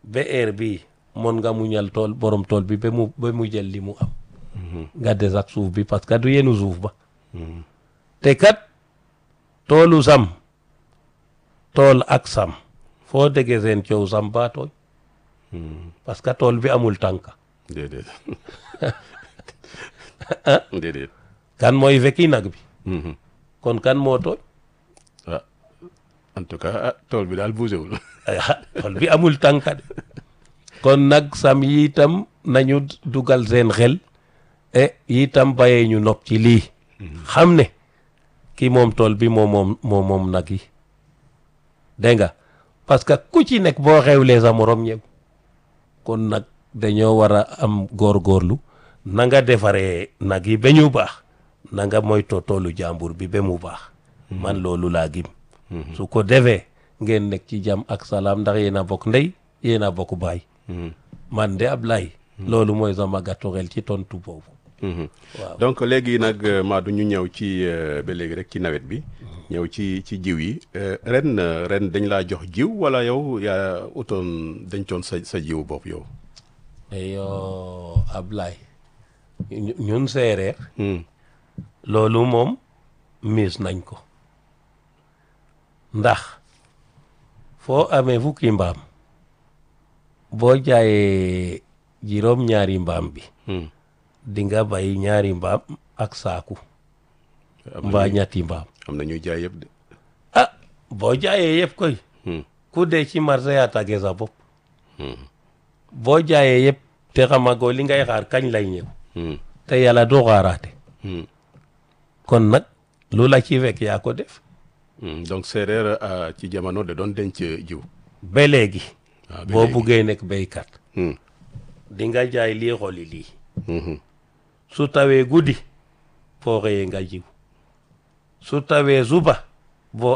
ba heure bii mën nga muñal tool borom tool bi ba mu ba mu jël li mu am nga des ak suuf bi parce que du yenu suuf ba te kat toolu sam tool ak sam foo déggee seen coow sam baa tooñ parce que tool bi amul tànka déedéet déedéet kan mooy fekki nag bi kon kan moo tooñ ah en tout cas ah tool bi daal bougé wul ah tool bi amul tànka de kon nag sam yi itam nañu dugal seen xel e itam bàyyee ñu nopp ci lii xam ne ki moom tool bi moo moom moo moom nag yi dégg nga parce que ku ci nekk boo xewlee sa morom ñëw kon nag dañoo war a am góorgóorlu na nga defaree nag yi ba ñu baax na nga moytoo toolu jàmbur bi ba mu baax man loolu laa gim su ko defee ngeen nekk ci jàmm ak salaam ndax yéen a bokk ndey yéen a bokk baay man de Ablaye loolu mooy sama gàttu xel ci tontu boobu waaw donc léegi nag euh, Madou ñu ñëw ci euh, ba léegi rek ci nawet bi ñëw ci ci jiw yi euh, ren euh, ren dañ laa jox jiw wala yow yaa utoon dencoon sa sa jiw bopp yow yoo Ablaye ñu- ñun séeréer Hmm. loolu moom miis nañ ko ndax foo amee fukki mbaam boo jaayee juróom ñaari mbaam bi Hmm. di nga bay ñaari mbaam ak saaku am na mbaa ñuy- ñetti mbaam am na ñuy jaay yëpp de ah boo jaayee yëpp koy Hmm. ku dee ci marché yaa tàggee sa bopp Hmm. boo jaayee yëpp te xamagoo li ngay xaar kañ lay ñëw Hmm. te yàlla doo xaaraate Hmm. kon nag lu la ci fekk yaa ko def Hmm. donc séeréer ah, ci jamono da doon denc jiw ba léegi waaw ba boo léegi. buggee nekk béykat Hmm. di nga jaay lii xoli lii Mhm. su tawee guddi foo xëyee nga jiw su tawee suba